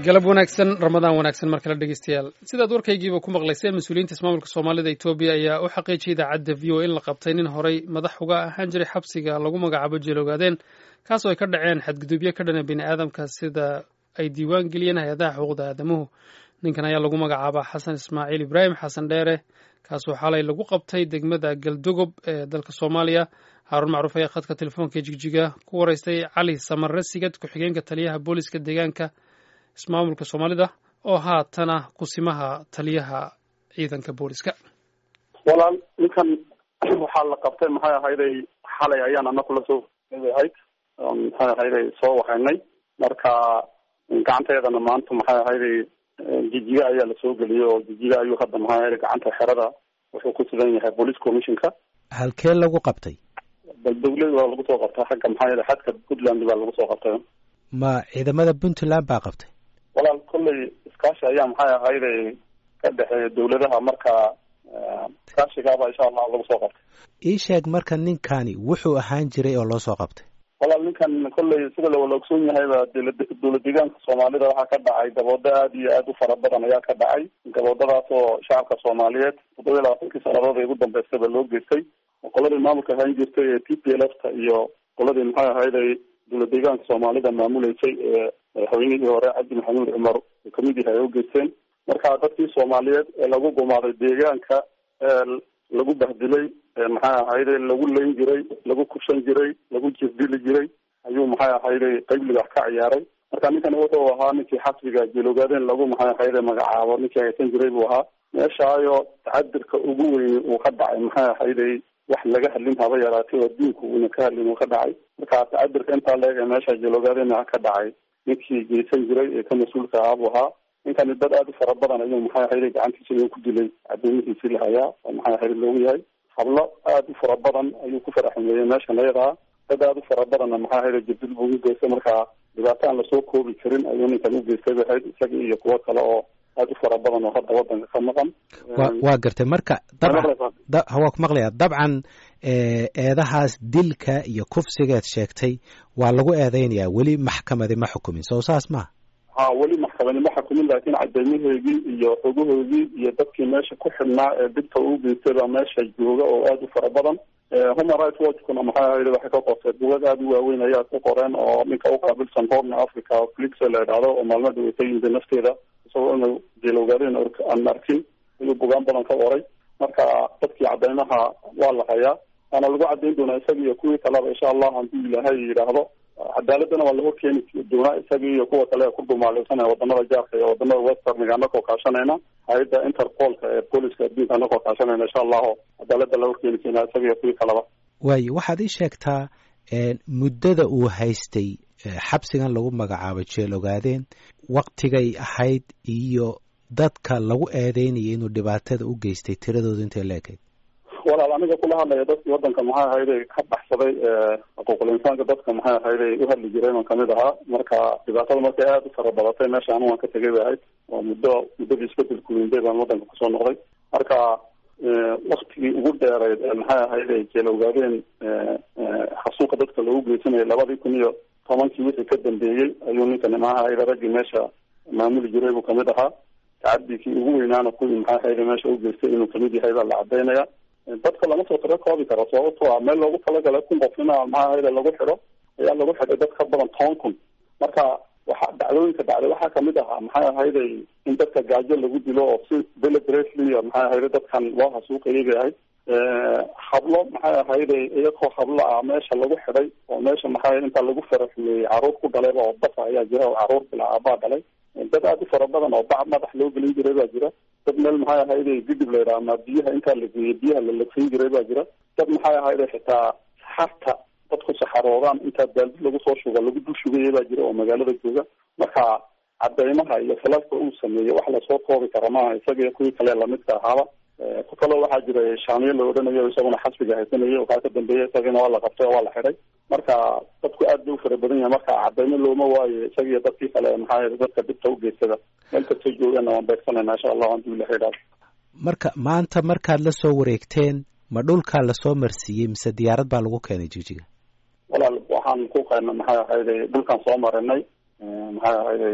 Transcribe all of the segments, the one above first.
galab wanaagsan ramadaan wanaagsan mar kale dhegeystayaal sidaad warkaygiiba ku maqlayseen mas-uuliyiinta ismaamulka soomaalida etoobiya ayaa u xaqiijiyay idaacadda v o in la qabtay nin horey madax uga ahaan jiray xabsiga lagu magacaabo jeeloogaadeen kaasoo ay ka dhaceen xadgudubyo ka dhana bini aadamka sida ay diiwaan geliyeen hay-adaha xuquuqda aadamuhu ninkan ayaa lagu magacaabaa xasan ismaaciil ibraahim xasan dheere kaasoo xalay lagu qabtay degmada galdogob ee dalka soomaaliya haaruun macruuf ayaa khadka telefoonka jigjiga ku waraystay cali samare sigad ku-xigeenka taliyaha booliska deegaanka ismaamulka soomaalida oo haatana kusimaha taliyaha ciidanka booliska walaal ninkan waxaa la qabtay maxay ahayday xalay ayaan ana kula soo ahayd maxay ahayday soo waxaynay marka gacanteedana maanta maxay ahayday jijiga ayaa lasoo geliyay oo jijiga ayuu hadda maxay ahayday gacanta xerada wuxuu ku sugan yahay police commissionka halkee lagu qabtay dowlad waa lagu soo qabtay xagga maxaa yele xadka puntland baa lagu soo qabtay ma ciidamada puntland baa qabtay walaal kolley iskaashi ayaa maxay ahayday ka dhexeeya dowladaha marka iskaashigaaba insha allah lagu soo qabtay ii sheeg marka ninkani wuxuu ahaan jiray oo loo soo qabtay walaal ninkan kolley sida lawala ogsoon yahayba dowla deegaanka soomaalida waxaa ka dhacay gaboodo aad iyo aad u fara badan ayaa ka dhacay gaboodadaas oo shacabka soomaaliyeed toddoba iyo labaatankii sanadood ee ugu dambeystaba loo geystay qoladii maamulka ahaan jirtay ee t p l f ta iyo qoladii maxay ahayday dowla deegaanka soomaalida maamuleysay ee madaxweynihii hore cabdi maxamuud cumar uu kamid yahay ay u geysteen marka dadkii soomaaliyeed ee lagu gumaaday deegaanka lagu bahdilay maxay ahayday lagu layn jiray lagu kubsan jiray lagu jirdili jiray ayuu maxay ahayday qayb libax ka ciyaaray marka ninkan wuxuu ahaa ninkii xasbiga jeeloogaadeen lagu maxay ahayday magacaabo ninkii haysan jiray buu ahaa meeshaayo tacadirka ugu weyni uu ka dhacay maxay ahayday wax laga hadlin haba yaraatay oo diinku uuna ka hadlin uu ka dhacay marka tacadirka intaa leeg ee meesha jeeloogaadeenna ka dhacay ninkii geysan jiray ee ka mas-uulka ahaa buu ahaa ninkani dad aada u fara badan ayuu maxay ahayday gacantiisa inuu ku dilay cadeymihiisii lahayaa oo maxay ahayday loogu yahay hablo aada u fara badan ayuu ku faraxumeeyey meeshan ayadaa dad aada u fara badanna maxay ahayday jirdil buu u geystay marka dhibaato aan lasoo koobi karin ayuu ninkan u geystay bay ahayd isaga iyo kuwo kale oo aada u fara badan oo hadda wadanka ka maqan wa waa gartay marka dabcan waa ku maqlaya dabcan eedahaas dilka iyo kufsigeed sheegtay waa lagu eedeynayaa weli maxkamadi ma xukumin soo saas maha ha weli maxkamadi ma xukumin laakiin cadeymahoygii iyo xogahoygii iyo dadkii meesha ku xidhnaa ee dibta uu geystay baa meesha jooga oo aada u fara badan human rights watchkuna maxay ahayda waxay ka qortay bugag aada u waaweyn ayaa ku qoreen oo ninka uqaabilsan horna africa flix la idhaahdo oo maalmo dhaweytay yimida nafteeda isagoo inuu jeelowgaadeen aan arkin ayuu bugaan badan ka qoray marka dadkii cadeymaha waa la hayaa waana lagu cadeyn doonaa isaga iyo kuwii kaleba insha allah haddii ilaahay yidhaahdo cadaaladana waa la horkeeni doonaa isaga iyo kuwa kale ee ku dhumaaleysanaya wadamada jaarka iyo wadamada westerniga anakoo kaashanayna hay-adda interpolka ee booliska adduunka anakoo kaashanayna insha allahu cadaalada la horkeeni doonaa isaga iyo kuwii kaleba waayo waxaad ii sheegtaa muddada uu haystay xabsigan lagu magacaabo jeel ogaadeen waktigay ahayd iyo dadka lagu eedeynaya inuu dhibaatada u geystay tiradooda intay la ekayd walaal aniga kula hadlaya dadkii wadanka maxay ahayday ka baxsaday xuquuqul insaanka dadka maxay ahayday u hadli jireen oo kamid ahaa marka dhibaatada markay aada u fara badatay meesha anu waan ka tegay bay ahayd oo muddo muddadii isbedelku weyntay baan wadanka kusoo noqday marka waktigii ugu dheereyd ee maxay ahayday jeel ogaadeen xasuuqa dadka loogu geysanayay labadii kun iyo tobankii wixii ka dambeeyey ayuu ninkani maxay ahayday raggii meesha maamuli jiray buu kamid ahaa tacadikii ugu weynaana kuwii maxay ahayday meesha u geystay inuu kamid yahay baa la cadeynaya dadka lama soo tiro koobi karo sababto a meel loogu talagalay kun qof ina maxaa ahayda lagu xidho ayaa lagu xidhay dad ka badan toban kun marka waxa dhacdooyinka dhacday waxaa kamid ahaa maxay ahayday in dadka gaajo lagu dilo oo si deliberately maxay ahayday dadkan loo hasuuqayay bay ahayd hablo maxay ahayday iyagoo hablo ah meesha lagu xidhay oo meesha maxay intaa lagu faraxumeeyey caruur ku dhalayba oo basa ayaa jira oo caruur bila aabaa dhalay dad aada u fara badan oo bac madax loo gelin jiray baa jira dad meel maxay ahayday gidib la yidhaha ama biyaha intaa la geeyey biyaha la lagsin jiray baa jira dad maxay ahayday xitaa saxarta dadku saxaroodaan intaa baaldi lagu soo shuga lagu dul shugayay baa jira oo magaalada jooga marka cadeymaha iyo khilaafka uu sameeyey wax lasoo koobi kara maaha isaga iyo kuwii kale lamidka ahaaba ku kaloo waxaa jira shaamiye la odhanayo isaguna xasbiga haysanayay waxaa ka dambeeyay isagana waa la qabtay oo waa la xidhay marka dadku aad bay u fara badan yahay marka cadeymo looma waayo isaga iyo dadkii kale maxaa dadka dibta u geystada meel kastoo joogana waan beegsanayna insha allah hadii ilaha idhaado marka maanta markaad la soo wareegteen ma dhulkaa lasoo marsiiyey mise diyaarad baa lagu keenay jijiga walaal waxaan ku qeena maxay ahayday dhulkaan soo marinay maxay ahayday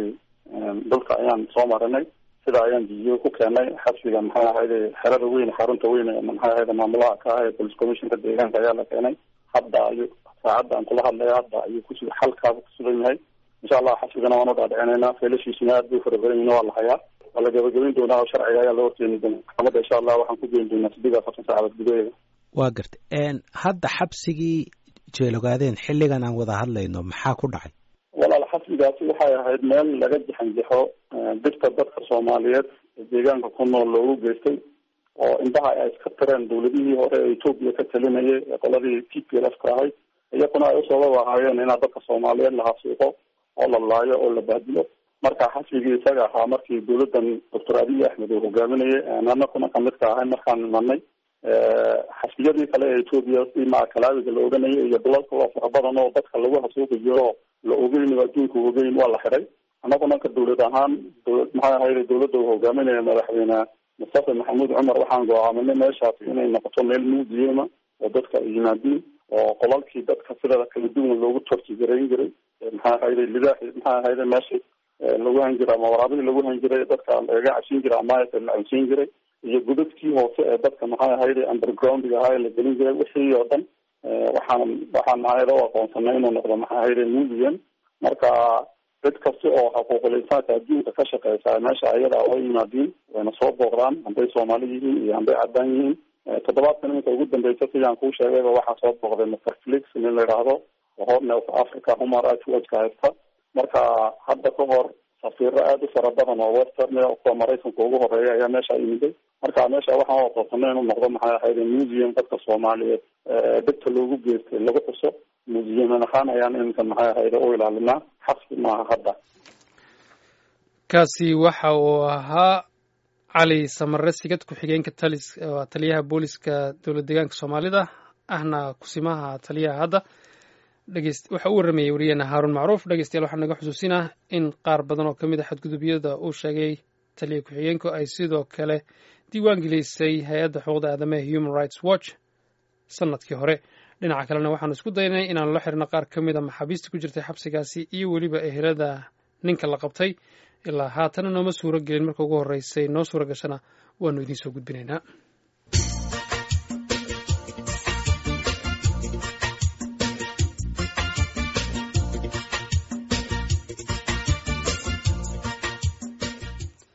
dhulka ayaan soo marinay sida ayaan jijiyo ku keenay xabsiga maxay ahayde xerada weyn xarunta weyn maxay ahayde maamulaha ka ah ee police commissionka deegaanka ayaa la keenay hadda ayuu saacadda aan kula hadlaya hadda ayuu kus xalkaaba kusugan yahay insha allah xabsigana waan u dhaadhicinaynaa feelashiisuna aad bay fara badan yihin waa la hayaa waa la gabagabayn doonaa oo sharciga ayaa la horkeeni doonaa maxkamadda insha allah waxaan ku geyn doonaa sideed afartan saacadood gudaheeda waa gartay hadda xabsigii jeelogaadeen xilligan aan wada hadlayno maxaa ku dhacay walaal xabsigaasi waxay ahayd meel laga jaxanjaxo dirta dadka soomaaliyeed ee deegaanka ku nool loogu geystay oo indhaha ay iska tireen dawladihii hore ee etoobiya ka talinayay ee qoladii t p l f ka ahayd iyakuna ay usoo ahaayeen inaa dadka soomaaliyeed la hasuuqo oo la laayo oo la bahdilo marka xabsigii isaga ahaa markii dawladdan doctor abiy axmed uu hogaaminayay anakuna kamid ka ahay markaan imanay xasbiyadii kale ee etoobiya si macakalaawiga la oganayay iyo dulalka waa fara badan oo dadka lagu hasuuqi jiro la ogeyn oo adduunka ogeyn waa la xiday annaguna ka dawlad ahaan dawlad maxay ahayde dawladda uu hogaaminaya madaxweyne mustafa maxamuud cumar waxaan go-aaminay meeshaasi inay noqoto meel museuma oo dadka ay yimaadiin oo qolalkii dadka sida kala duwan loogu tortigarayn jiray maxay ahayde lidaaxi maxay ahayde meeshii lagu han jiray ama waraabihii lagu han jiray dadka lagaga cashin jiray ama la cunsiin jiray iyo godadkii hoose ee dadka maxay ahayde undergroundga ahaa ee la gelin jiray wixii oo dhan waxaan waxaan ahayda u aqoonsanay inuu noqdo maxay ahayde museum marka cid kasta oo xuquuqul insaanka adduunka ka shaqeysa meesha ayada way yimaadiin wayna soo booqdaan hadday soomaali yihiin iyo hadday caddaan yihiin toddobaadkan iminka ugu dambeysa sidaan kuu sheegayba waxaa soo booqday mr felix nin la yidhaahdo oo horne of africa human rights watchka haysta marka hadda ka hor safiiro aada u fara badan oo western kuwa maraykanka ugu horeeya ayaa meesha yimiday marka meesha waxaan u aqoonsanay inuu noqdo maxay ahayde museum dadka soomaaliyeed dhibta loogu geystay lagu xuso museum ahaan ayaan iminka maxay ahayde u ilaalinaa xabsi maaha hadda kaasi waxa uu ahaa cali samare sigad ku-xigeenka talis taliyaha booliska dowlad deegaanka soomaalida ahna kusimaha taliyaha hadda waxa uu warramayay wariyeena haaruun macruuf dhegeystayaal waxaa naga xusuusinah in qaar badan oo ka mid a xadgudubyada uu sheegay taliya ku-xigeenku ay sidoo kale diiwaan gelisay hay-adda xuquuqda aadamaha human rights watch sanadkii hore dhinaca kalena waxaanu isku daynay inaanu la xirno qaar ka mid a maxaabiista ku jirtay xabsigaasi iyo weliba ehelada ninka la qabtay ilaa haatana nooma suuro gelin marka ugu horreysay noo suura gashana waanu idiin soo gudbinaynaa